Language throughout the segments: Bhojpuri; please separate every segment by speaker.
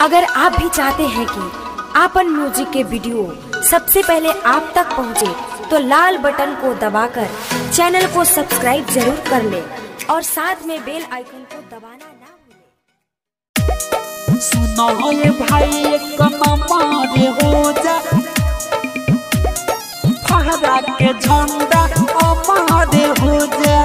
Speaker 1: अगर आप भी चाहते हैं कि आपन म्यूजिक के वीडियो सबसे पहले आप तक पहुंचे, तो लाल बटन को दबाकर चैनल को सब्सक्राइब जरूर कर ले और साथ में बेल आइकन को दबाना ना भूलें।
Speaker 2: सुनो ये भाई एक मारे हो जा फहरा के झंडा हमारे हो जा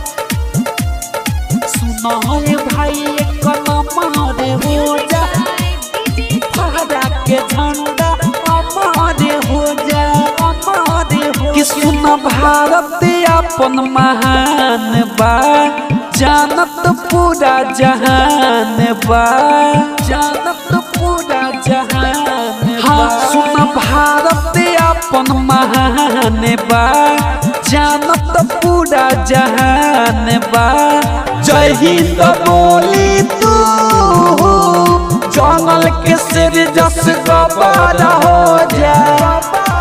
Speaker 2: सुनो ये भाई एक मारे हो जा फहरा के झंडा हमारे हो जा हमारे हो कि सुन भारत अपन महान बा जानत पूरा जहान बा जानत पूरा जहान हाँ सुन भारत अपन महान बा जानत पूरा जहान बा जय हिंद बोली तू जंगल के सिर जस गबार हो जा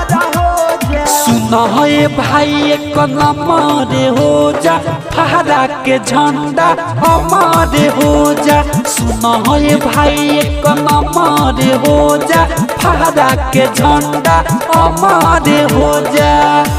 Speaker 2: सुनो हे भाई एक नंबर हो जा फहरा के झंडा हमारे हो जा सुनो हे भाई एक नंबर हो जा फहरा के झंडा हमारे हो जा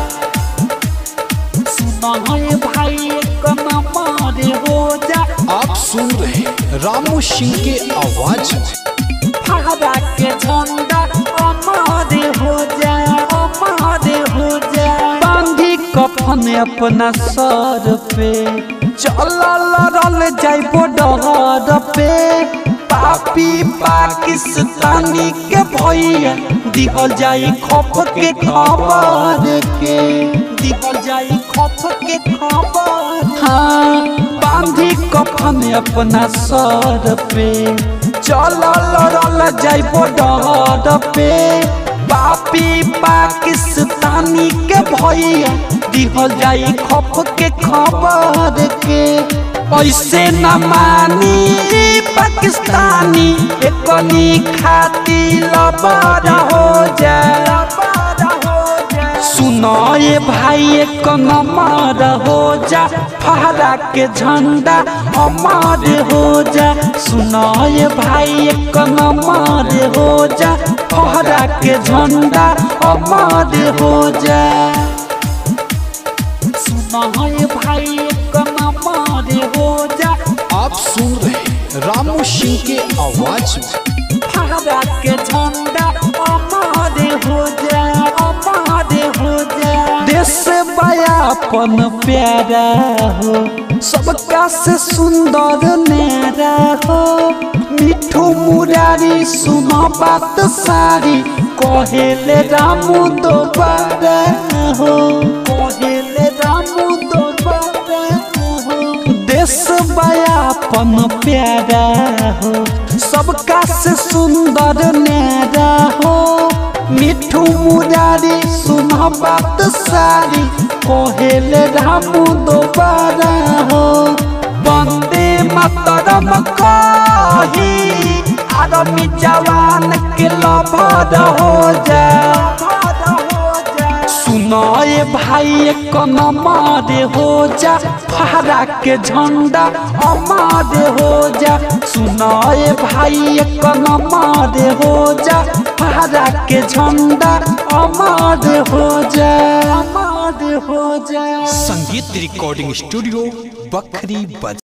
Speaker 2: सुनो हे भाई एक नंबर हो जा
Speaker 3: आप सुन रहे हैं रामू सिंह के आवाज में
Speaker 2: फहरा के झंडा हमारे हो जा हमारे हो जा बांधी कफन अपना सर पे चला लड़ल जाइबो डहर पे पापी पाकिस्तानी के भैया दिहल जाई खप के खबर के दिहल जाई खप के खबर हाँ बांधी कफन अपना सर पे चल लड़ल जाइबो डर पे पापी पाकिस्तानी के भैया दिहल जाई खप के खबर के ऐसे न मानी पाकिस्तानी एकनी खाती लबर हो जा सुनो ये भाई एक नंबर हो जा फहरा के झंडा अमर हो जा सुनो ये भाई एक नंबर हो जा फहरा के झंडा अमर हो जा सुनो ये भाई एक नंबर हो जा
Speaker 3: आप सुन रहे हैं रामू सिंह के आवाज में
Speaker 2: फहरा के झंडा अमर हो जा अमर हो जा देश बयापन प्यारा हो सबका से सुंदर न्यारा हो मिठू मुरारी सुनो बात सारी कहेले रामू दोबारा हो कहेले रामू दोबारा हो देश बयापन प्यारा हो सबका से सुंदर न्यारा हो मिठू मुरारी सुना बात सारी कोहेले रामू दोबारा हो बंदे मतरम कही आदमी जवान के लभर हो जा सुनो ये भाई एक नंबर हो जा फहरा के झंडा अमर हो जा सुनो ये भाई एक नंबर हो जा फहरा के झंडा अमर हो जा अमर हो जा
Speaker 3: संगीत रिकॉर्डिंग स्टूडियो बखरी बज